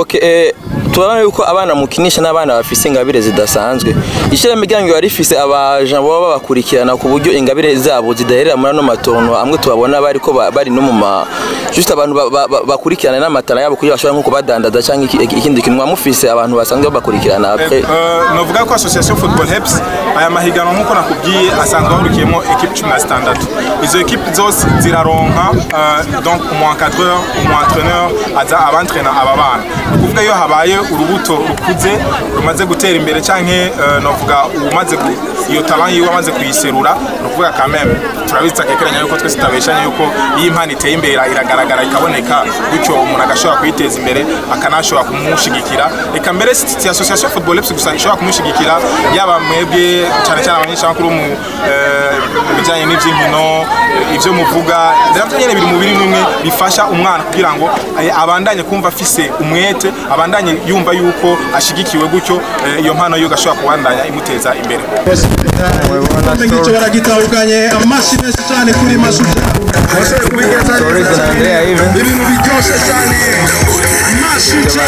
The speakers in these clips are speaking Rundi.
Okay, eh, turabona yuko abana mukinisha n'abana bafise ingabire zidasanzwe ishirahamwe ryanyu riba rifise abaja baba babakurikirana ku buryo ingabire zabo zidaherera muri ano matongo amwe tubabona bariko ba- bari no mu ma just abantu ba- ba- ba- bakurikirana n'amatara yabo kugira bashobora nko kubadandaza cyangwa iki- iki- ikindi kintu mufise abantu basanzwe babakurikirana après novuga ko association football helps aya mahiganwa nk'uko nakubwiye asanzwe ahurikiyemo ekipe cumi na zitandatu izo ekipe zose ziraronka euh, donc umu encadreur umu entraîneur aza abantrena aba bana ni ukuvuga iyo habaye urubuto rukuze rumaze gutera imbere canke euh, novuga umaze iyo talent yiwe amaze kuyiserura ni ukuvuga quand même turabizi akekeranya yuko twese tutabeshanya yuko iyo impano iteye imbere iragaragara ikaboneka gutyo umuntu agashobora kuyiteza imbere akanashobora kumushigikira reka mbere si si association football eps gusa ishobora kumushigikira yaba mwebwe cyane cyane abanyeshamakuru mu eh, mu bijyanye n'iby'inkino eh, ibyo muvuga nabyo nyine biri mu biri bimwe bifasha umwana kugira ngo eh, abandanye kumva afise umwete abandanye yumva yuko ashigikiwe gutyo eh, iyo mpano yo gashobora kubandanya imuteza imbere igikombe ngicyo baragitahukanye amashyi menshi cyane kuri masuja washoboye kubigeza neza cyane ibintu biryoshye cyane masuja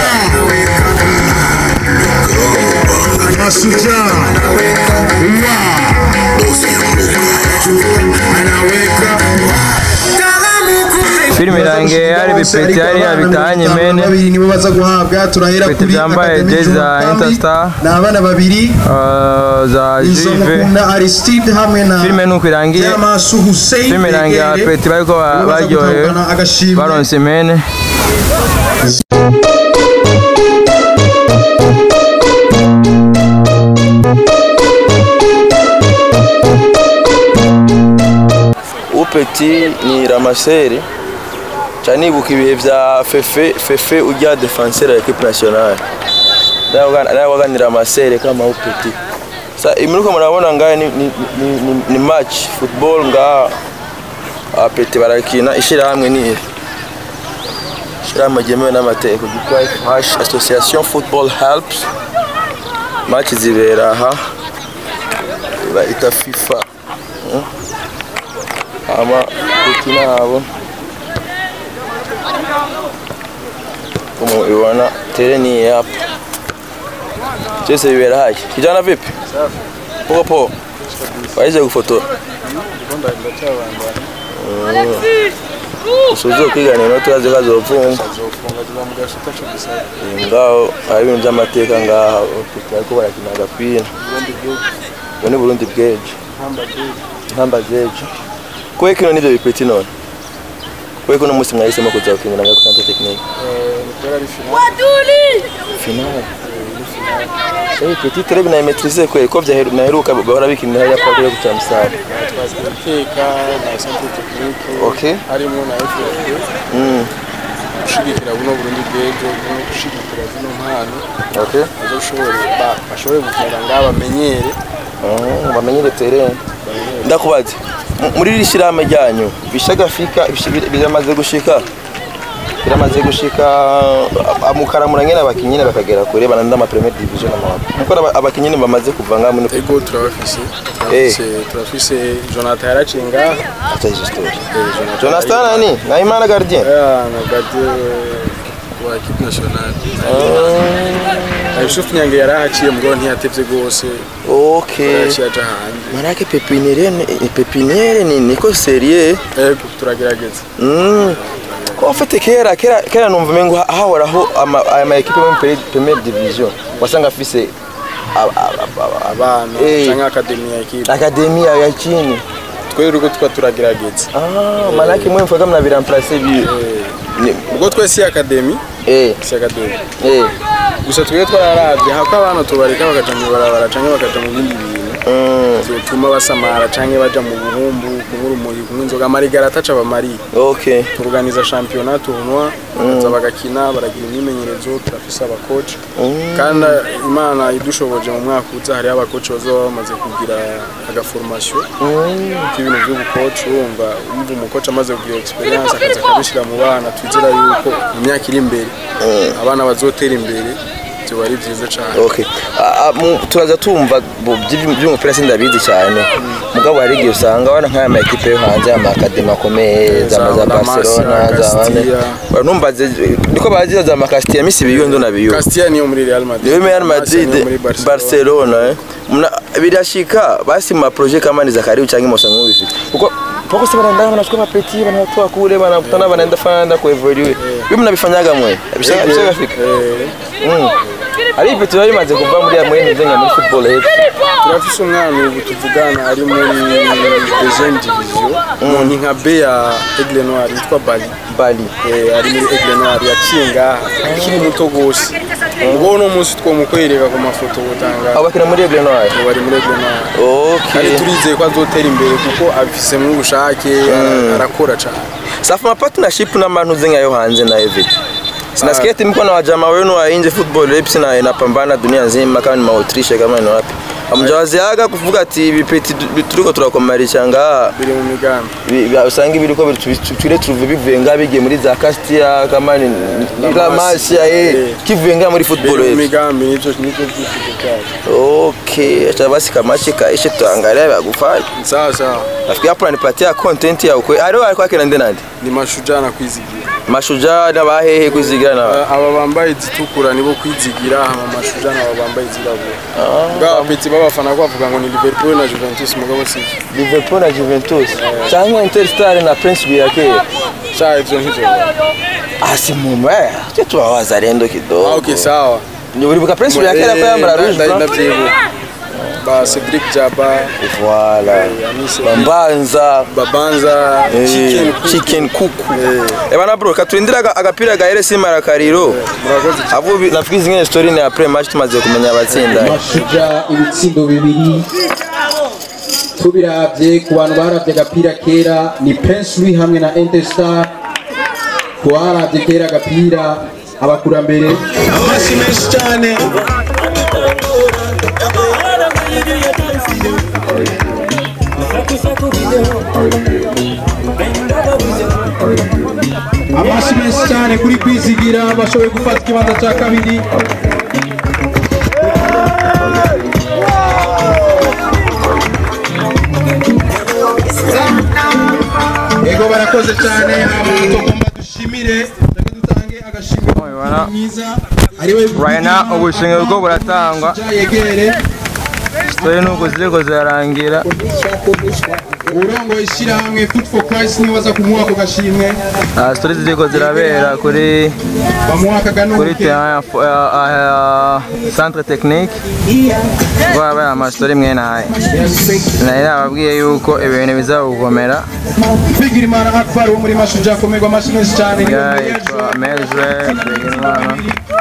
masuja filime irangiye hari bipeti hariya bitanye mene babiri nibo baza guhabwa turahera Bipeti kuri byambaye Academy jezi za Juma Kambi. Interstar. ni abana babiri uh, za izo Juve mukunda Aristide hamwe na filime nuko irangiye Yamasu Hussein filime irangiye Begere. abapeti bariko ba- Nibo baza baryohewe gutahukana agashimwe baronse mene upeti ni ramaseri ca nibuka ibihe vya fefe fefe urya defenseur ya equipe nationale nawe waganira amasere kama upeti sa imiruko murabona ngahe ni, ni, ni, ni, ni match football ngaha abapeti barakina ishirahamwe ni iri ishirahamwe ryemewe n'amategeko ryitwa FH association football helps match zibera aha bayita fifa Hmm? ama peti nabo como ibona tere ni iyi hapa byose bibera haya kijana vipi poa poa waize gufotora usuze kwigana inoti urazi ko azopfunga ngaho hari ibintu by'amateka ngaha ariko barakina agapira ubu ni burundi bwejo ntamba zejo kuwe kino nivyo bipeti none kuwe kuno musi mwahisemo kuza gukinira ngaho kuri tekinike finale Eh, petit très bien maîtrisé kweli ko vyaheru naheruka bahora bikinira hariya kwa kuri kuca musare iteka na centre technique okay harimo na FFP mm gushigikira buno Burundi bw'ejo no gushigikira zino mpano okay bazo ushobore ba- bashobore gukinira ngaha bamenyere Oh, bamenyere terrain ndakubaza mu- muri iri shirahamwe ryanyu bishagafika bishi- biramaze gushika biramaze gushika a- mukaramura nyene abakinyi nyene bakagera kure bananda ama premier division n'amababa nuko aba- abakinyi nyene bamaze kuva ngaha muri ego turabafise Eh. turafise turafise Jonathan yaraciye ngaha acha hizo story Eh, Jonathan Jonathan nani na Imana gardien Ah, na gardien wa equipe nationale na Yusuf Nyange yarahaciye mugabo ntiyatevye gose okay yaraciye aja hanze Marake pepiniere ni pepiniere ni niko serie ego turagerageza Mm. Ko ufite kera kera kera numva mengo hahoraho ama ama equipe mu Premier- Premier Division wasanga afise a- a- a- a- abana Eh. canke akademi ya equipe akademia ya chini twebwe uko twa turagerageza ah manake mwe mfaga mna biramplacer bi Ni- ubwo twese si akademi eh si akademi eh gusa twebwe twararavye hako abana tubareka bakaja mu ibarabara canke bakaja mu bindi bintu mm. vyotuma basamara canke baja mu buhumbu kunywa urumogi kunywa inzoga amarigara ataca bamariye okay turuganiza shampiyona tournoi baza bagakina baragira imyimenyerezo turafise abakoci kandi imana idushoboje mu mwaka uza hariho abakoci bazaba bamaze kugira agaformation k'ibintu vy'ubukoci urumva umva umukoci amaze kugira experience akaza akabishira mu bana twizera yuko mu myaka iri imbere abana bazotera imbere byoba ari byiza cyane okay Ah, ah, mu- turaza tumva bu- by'iby- by'umupira sindabizi cyane mugabo hari igihe usanga wana nk'aya ma ekipe yo hanze amakademi akomeye za Za za La Masia, barcelona za bane Castilla. numbaze niko baziza za makasitiya misi biyo ndo nabiyo Castilla niyo muri Real Madrid Real Madrid Barca niyo muri Barcelona. Barcelona eh. Mna birashika basi ma projet kama ni za karibu changi mosa nguvi kuko poko se banaenda wanachukua mapeti wanatoa kule wanakutana wanaenda fanda ku evolue bibi mnabifanyaga mwe bishaka bishaka fika mm ari ipeti bari maze kuva muri amwe nzenga muri football hepfo turafise umwana ubu tuvugana ari muri deuxième division ni nka B ya Aigle Noir yitwa Bali bali Eh, ari muri Aigle Noir yaciye ngaha akiri muto gose ubwo uno munsi twomukwereka ku mafoto utanga abakina muri Aigle Noir bari muri Aigle Noir kandi okay turizeye ko azotera imbere kuko abifisemwo ubushake arakora cyane safu ma partnership na manu zenga yo hanze na hivi Sinasikia eti mko na wajamaa wenu wa nje football reps na inapambana dunia nzima kama ni Mautrisha kama ni wapi. Hamjawaziaga kuvuga ati ibipeti du- turiko turakomarisha nga biri mu migambi bi- bi- usanga ibiriko tule turuve bivuye nga bigiye muri za Castia kama ni La Masia eh Eh. kivuye nga muri football biri mu reps. migambi nivyo nivyo vyifuzo vyacu Okay, acha basi kamashi kaishe tuangalia vya kufanya. sawa sawa Nafikiri hapo unanipatia content ya ukweli. Ari wali kwake na ndenandi. ni mashujaa na kwizigira Mashujaa na bahehe kuzigira na aba bambaye izitukura nibo kwizigira hama mashujaa nabo bambaye izirabura ngaho apeti b'abafana ko bavuga ngo ni liverpool na juventus mugabo sivyo Liverpool na Juventus. Cyangwa Interstar na Prince Biakere. sha ivyo nkivyo asi mume cyo tuba wazalendo kidogo ah okay sawa ni uribuka prince uriya kera ko yambara rouge blanc ndavyibuka ba Cedric Jaba voilà Yamise bambanza Babanza eh, Chicken Cook. chicken kuku Eh. eh bana bro katurindira aga- agapira ga RS Marakariro murakoze avu bi- nafikiri zingine story ni après match tumaze kumenya abatsinda mashujaa ibitsindo bibiri tubiravye ku bantu baravye agapira kera ni Prince Louis hamwe na Interstar ku baravye kera agapira abakurambere amashyi menshi cyane amashyi menshi cyane kuri kwizigira bashoboye gufata ikibanza cya kabiri Ego barakoze cyane abantu tugomba dushimire reka dutange agashimwe mwiza ariwe right now ubushimwe bwo buratangwa yegere story nuko ziriko zirarangira urongo ishyirahamwe food for christ niwe waza kumuha ako gashimwe Ah, story ziriko zirabera kuri bamuha kuri akaganuke terrain ya fo- ya- ya- ya centre technique rwabaye amastori mwene aya nari nababwiye yuko ibintu bizawugomera Bigirimana Akbar wo muri Mashujaa akomerwa amashyi menshi cyane niwe yitwa mejwe Bigirimana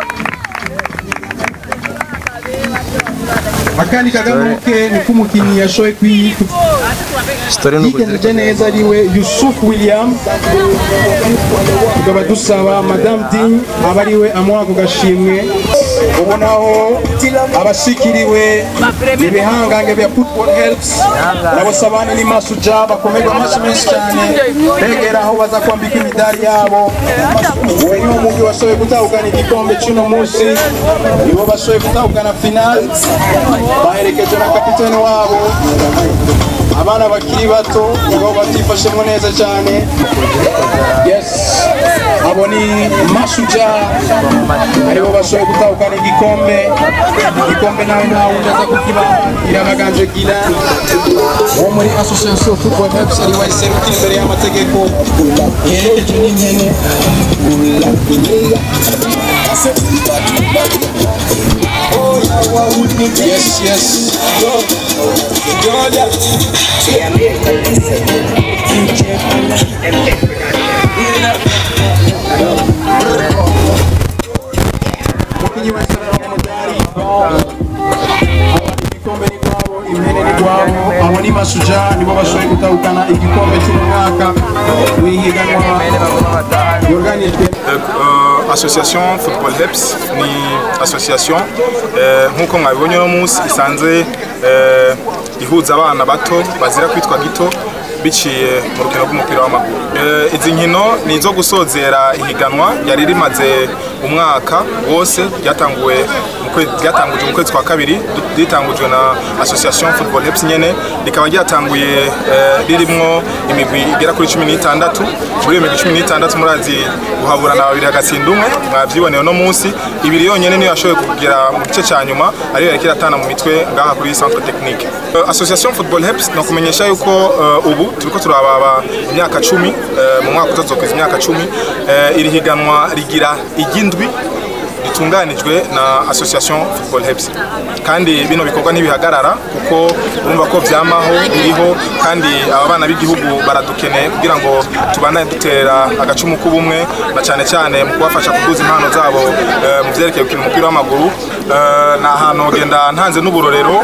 akandi kaganuke ni k'umukinnyi yashoboye kwi- story nuko yigenjeje neza ariwe Yusuf William tukaba dusaba Madame Ding aba ariwe amuha ako gashimwe ubonaho abashikiriwe ibihangange bya football helps nabo sabani ni Mashujaa bakomerwa amashyi menshi cyane begera aho baza kwambika imidari yabo uwo niwo mugwi washoboye gutahukana igikombe cy'uno munsi nibo bashoboye gutahukana final baherekejwe na kapiteni wabo abana bakiri bato nibo batifashemo neza cyane yes abo ni Mashujaa aribo bashoboye gutahukana igikombe igikombe nawe nta wundi aza kukibaha irabaganje gila wo muri association football helps ari we serukira imbere y'amategeko iherekeje n'impene yes yes umukinnyi wese aramudari igikombe ni kwabo impene ni kwabo abo ni Mashujaa nibo bashoboye gutahukana igikombe cy'umwaka w'ihiganwa yorganijwe Euh, association football heps ni association eh, nk'uko mwabibonye uno munsi isanzwe eh, ihuza abana bato bazira kwitwa gito biciye mu rukino rw'umupira w'amaguru Eh, izi nkino ni izo gusozera ihiganwa yari rimaze umwaka wose ryatanguwe mu kwezi- ryatangujwe mu kwezi kwa kabiri du- ritangujwe na association football heps nyene rikaba ryatanguye eh, ririmwo imigwi igera kuri cumi n'itandatu muri iyo migwi cumi n'itandatu murazi guhaburana babiri hagatsinda umwe mwavyiboneye uno munsi ibiri yonyene niyo yashoboye kugera mu gice ca nyuma ariyo yariko iratana mu mitwe ngaha kuri centre technique Eh, association football heps no kumenyesha yuko eh, ubu turiko turababa imyaka cumi eh, mu mwaka utazokwiza imyaka cumi eh, iri higanwa rigira iry'indwi ritunganijwe na association football heps kandi bino bikorwa ntibihagarara kuko urumva ko vyamaho biriho kandi aba bana b'igihugu baradukeneye kugira ngo tubandanye dutera agacumu k'ubumwe na cyane cyane mu kubafasha kuduza impano zabo eh, mu vyerekeye gukina umupira w'amaguru Eh, ni ahantu genda ntanze n'uburorero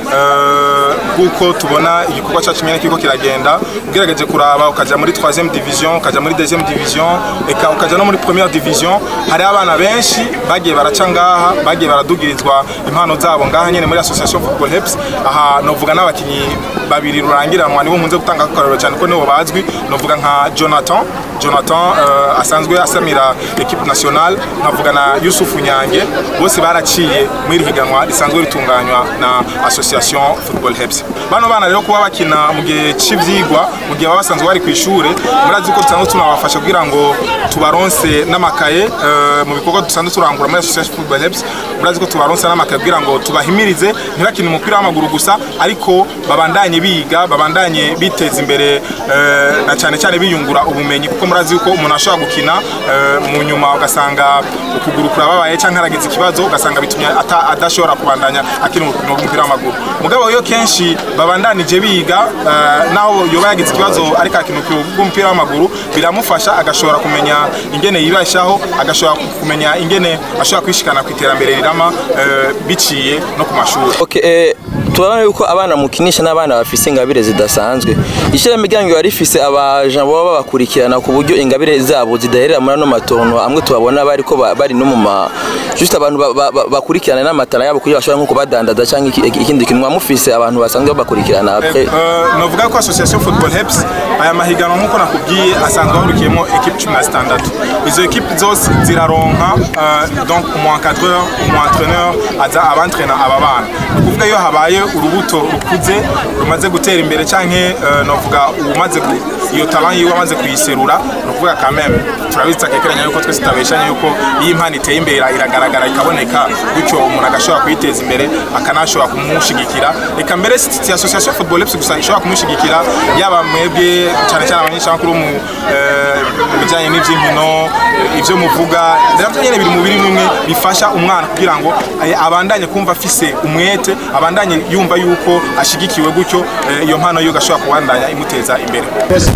eh, bw'uko tubona igikorwa cyacu nyine kiriko kiragenda ugerageje kuraba ukaja muri 3 division ukaja muri 2 division eka ukaja no muri première division hari abana benshi bagiye baraca ngaha bagiye baradugirizwa impano zabo ngaha nyene muri association football heps aha novuga n'abakinyi babiri rurangiranwa nibo nkunze gutanga akarorero cyane ko nibo bazwi novuga nka Jonathan Jonathan uh, asanzwe asamira equipe nationale nkavuga na Yusufu Nyange bose baraciye muri iri higanwa risanzwe ritunganywa na association football heps bano bana rero kuba bakina mu gihe c'ivyigwa mu gihe baba basanzwe bari ku ishure murazi ko dusanzwe tunabafasha kugira ngo tubaronse n'amakaye uh, mu bikorwa dusanzwe turangura muri association football heps murazi ko tubaronse n'amakaye kugira ngo tubahimirize ntibakine umupira w'amaguru gusa ariko babandanye biga babandanye biteza imbere uh, na cyane cyane biyungura ubumenyi kuko murazi yuko umuntu ashobora gukina eh, mu nyuma ugasanga ukuguru kurababaye cyangwa haragize ikibazo ugasanga bitumye ata- adashobora kubandanya akina umukino w'umupira w'amaguru mugabo iyo kenshi babandanije biga eh, naho yoba yagize ikibazo ariko akina umukino w'umupira w'amaguru biramufasha agashobora kumenya ingene yibeshaho agashobora kumenya ingene ashobora kwishikana ku iterambere rirama eh, biciye no ku mashuri Okay, eh, turabona yuko abana mukinisha n'abana bafise ingabire zidasanzwe ishirahamwe ryanyu riba rifise abaja baba babakurikirana ku buryo ingabire zabo zidaherera muri ano matongo amwe tubabona bariko ba- bari no mu ma just abantu ba- ba- ba- bakurikirana n'amatara yabo kugira bashobora nko kubadandaza cyangwa iki- ikindi kintu mufise abantu basanzwe babakurikirana après Eh, novuga ko association football heps aya mahiganwa nk'uko nakubwiye asanzwe ahurikiyemo ekipe cumi na zitandatu izo ekipe zose ziraronka eh, donc umu encadreur umu entraîneur aza abantrena aba bana ni ukuvuga iyo habaye urubuto rukuze rumaze gutera imbere canke eh, novuga umaze iyo talent yiwe amaze kuyiserura ni ukuvuga quand même turabizi takekeranya yuko twese tutabeshanya yuko iyo impano iteye imbere iragaragara ikaboneka gutyo umuntu agashobora kuyiteza imbere akanashobora kumushigikira reka mbere si si association football heps gusa ishobora kumushigikira yaba mwebwe cyane cyane abanyeshamakuru mu eh, mu bijyanye n'iby'inkino eh, ibyo muvuga nabyo nyine biri mu biri bimwe bifasha umwana kugira ngo eh, abandanye kumva afise umwete abandanye yumva yuko ashigikiwe gutyo eh, iyo mpano yo gashobora kubandanya imuteza imbere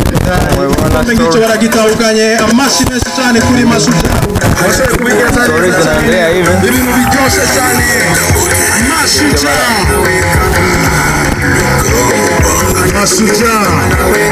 igikombe ngicyo baragitahukanye amashyi menshi cyane kuri masuja ibintu biryoshye cyane masuja masuja